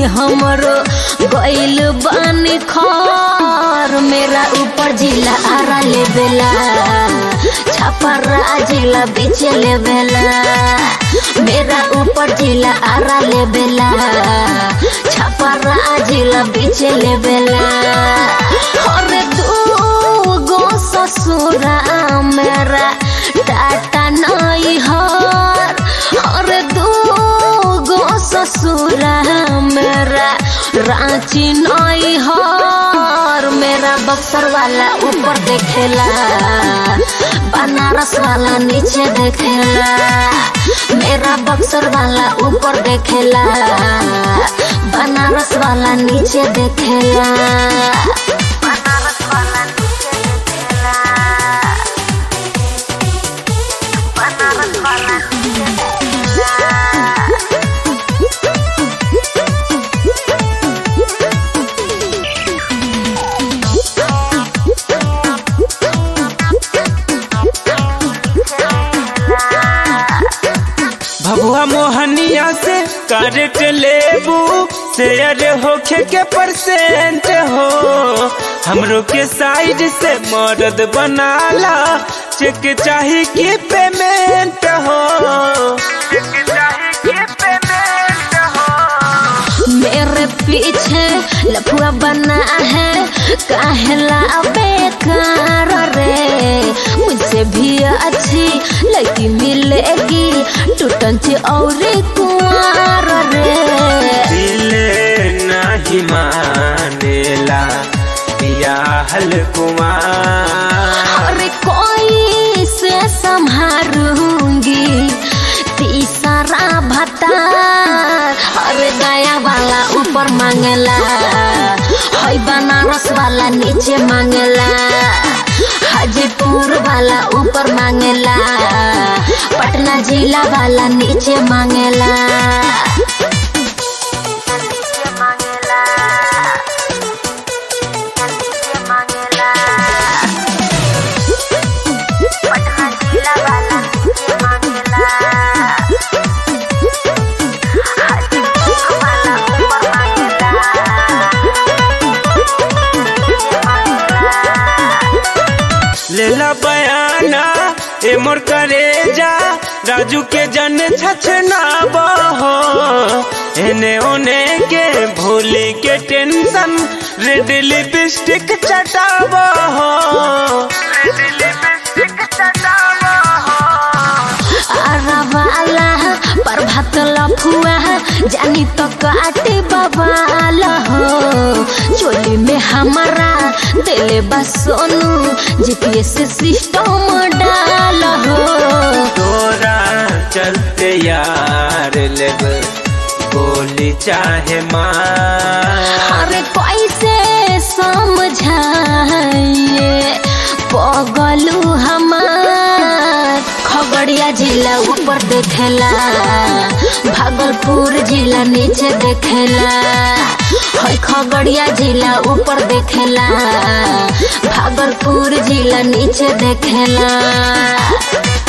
हमरो गइल बानी खर मेरा ऊपर जिला आरा लेबेला छापरा जिला बेचे लेबेला मेरा ऊपर जिला आरा लेबेला छापरा जिला बेचे लेबेला अरे दू गो ससुरा मेरा टाटा नहीं हर अरे दू गो ससुरा मेरा रांची नहीं हर मेरा बक्सर वाला ऊपर देखेला बनारस वाला नीचे देखेला मेरा बक्सर वाला ऊपर देखेला बनारस वाला नीचे देखेला बनारस वाला नीचे देखेला बनारस वाला नीचे देखेला भभुआ मोहनिया से करट लेबू शेयर होखे के परसेंट हो हमरो के साइड से मर्द बनाला चेक चाही की पेमेंट हो चेक चाही की पेमेंट हो मेरे पीछे लफुआ बना है काहेला बेकार रे मुझसे भी अच्छी लड़की मिलेगी टूटन से और कुआर रे दिल नहीं मानेला बियाहल कुमार अरे कोई से संभारूंगी तीसरा भत्ता अरे दया वाला ऊपर मांगला हई बनारस वाला नीचे मांगला हाजीपुर वाला ऊपर मांगला पटना जिला वाला नीचे मांगला नीचे मांगला नीचे मांगला पटना जिला वाला नीचे मांगला हाजीपुर वाला ऊपर मांगला नीचे मांगला लेला बयाना ए मोर करे जा राजू के जन छछना बहो एने ओने के भोले के टेंशन रेड लिपस्टिक चटाबो रेड लिपस्टिक चटाबो अरवाला प्रभात लफुआ जानी तो काटे बवाला हो चोली में हमारा दिले बस सोनू जीपीएस सिस्टम डाल हो तोरा चलते यार लेब गोली चाहे मार अरे कैसे समझाइए पगलू हमार खगड़िया जिला ऊपर देखेला भागलपुर जिला नीचे देखेला हई खगड़िया जिला ऊपर देखेला भागलपुर जिला नीचे देखेला